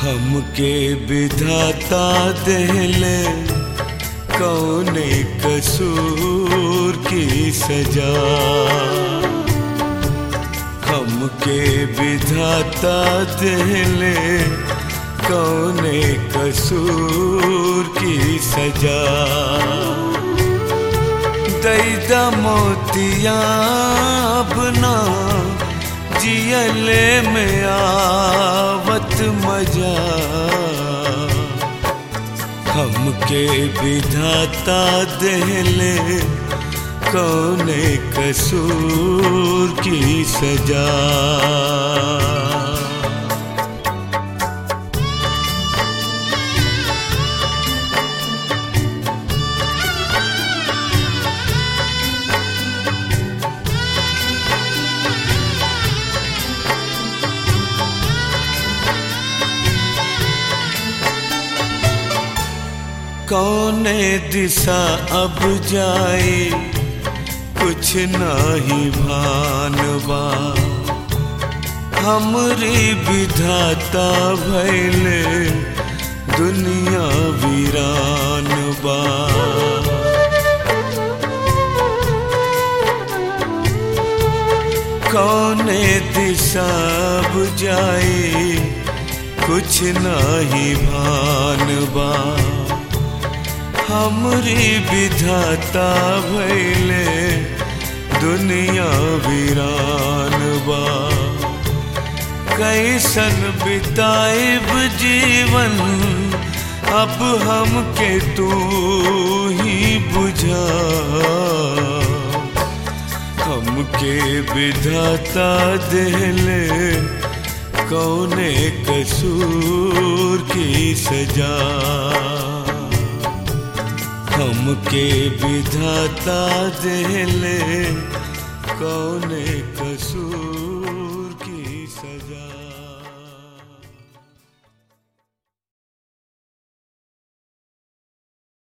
हमके विधाता देले कौने कसूर की सजा हमके विधाता देले कौने कसूर की सजा दैदा मोतिया अपना जियले में आवत मजा हमके विधाता देले कौने कसूर की सजा कौने दिशा अब जाए कुछ नाही भानवा हमरी विधाता भैले दुनिया वीरान बा कौने दिशा अब जाए कुछ नाही भानवा हमरी विधाता भैले दुनिया वीरान बा कैसन बिताइब जीवन अब हमके तू ही बुझा हमके विधाता देले कौने कसूर की सजा हमके विधाता देले कौने कसूर की सजा